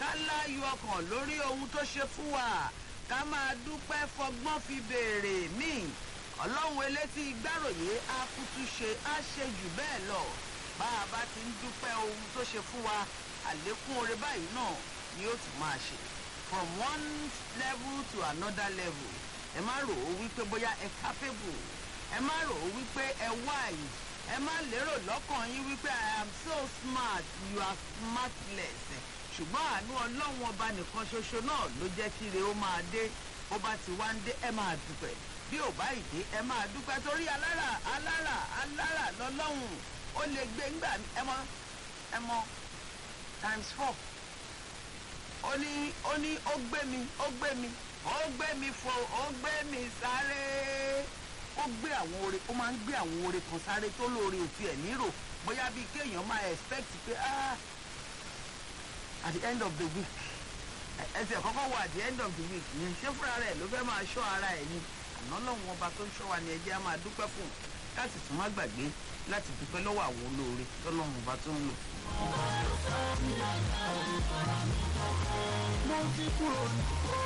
ká láyọ̀ ọkàn lórí ohun tó ṣe fún wa ká máa dúpẹ́ fọgbọ́n fi béèrè míì ọlọ́run elétí gbàròyé á kútú ṣe á ṣe jù bẹ́ẹ̀ lọ bá a bá ti ń dúpẹ́ ohun tó ṣe fún wa àlékún oore báyìí náà ni ó tún máa ṣe from one level to another level ẹ má rò ó wípé bóyá ẹ capable ẹ má rò ó wípé ẹ wise ẹ má lérò lọ́kàn yín wípé i am so smart you are smartless ṣùgbọ́n àánú ọlọ́run ọba nìkan ṣoṣo náà ló jẹ́ kí ire ó máa dé bó bá ti wá ń dé ẹ máa dúpẹ́ bí ò bá ìdé ẹ máa dúpẹ́ torí alára alára alára lọ́lọ́run ó lè gbé ńgbà ẹ mọ ẹ mọ times four ó ní ó ní ó gbé mi ó gbé mi ó gbé mi fò ó gbé mi sáré ó gbé àwọn oore ó máa ń gbé àwọn oore kan sáré tó lóore òtí ẹ̀ nírò bóyá bíi kéèyàn máa expect pé ah at the end of the week ẹsẹ̀ kọ́kọ́ wọ at the end of the week yẹn ṣé fúnra rẹ̀ ló fẹ́ máa ṣọ́ ara ẹ̀ ni àná lọ́wọ́n ọba tó ń ṣọ́ wa ni ẹjẹ́ á máa dúpẹ́ fún un káàsì tún má gbàgbé láti dúpẹ́ lọ́wọ́ àwọn olóore tọ́lọ́run ọba tó ń lò. mo ti kúrò ní.